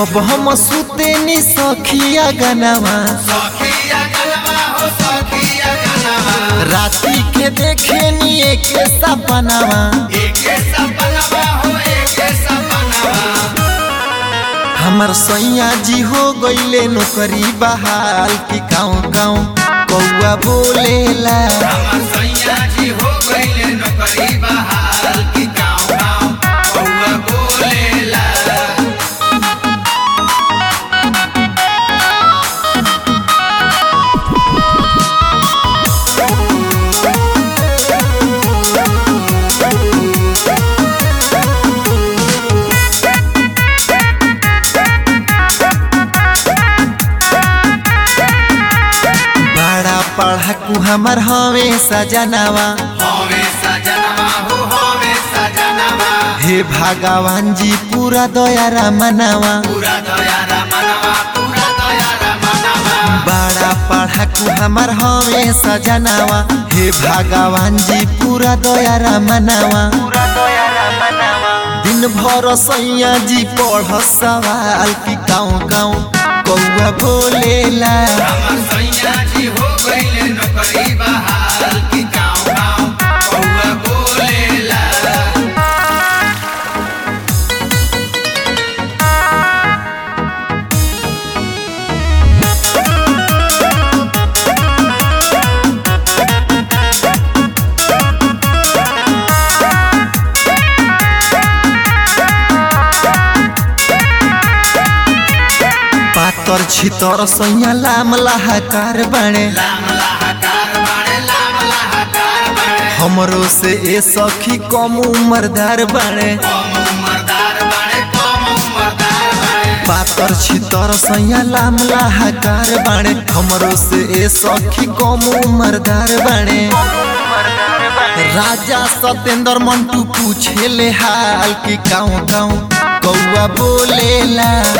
जब हम सुते नी सखिया गनवा सखिया गनवा हो सखिया गनवा राती के देखे नी एक सपनावा एके सपनवा हो एके सपनवा हमर सैया जी हो गईले नौकरी बहाल की गाँव गाँव कौआ बोलेला हमर सैया जी हो गइले नौकरी बहाल की गाँव गाँव कौआ बोलेला बड़ा पढ़ाकू हमर हवे सजनावा होवे सजनवा हो होवे सजनवा हे भगवान जी पूरा दया मनावा पूरा दया रमनवा पूरा दया रमनवा बड़ा पढ़ाकू हमर हवे सजनावा हे भगवान जी पूरा दया मनावा दिन भर सैया जी पढ़ सवाल की गाँव गाँव कौआ बोलेला हमर सैया जी हो गइले नौकरी बहाल की गाँव गाँव कौआ बोलेला पातर छितर सैया लाम लाहाकार बने लाम लाहकार बाड़े लाम लाहकार बाड़े हमरो से ए सखी कम उम्रदार बने कम उमरदार बाड़े कम उमरदार बाड़े पातर छितर सैया लाम लाहाकार बने हमरो से ए सखी कम उम्रदार बने राजा सतेंद्र मंटू पूछे ले हाल की गाँव गाँव कौआ बोलेला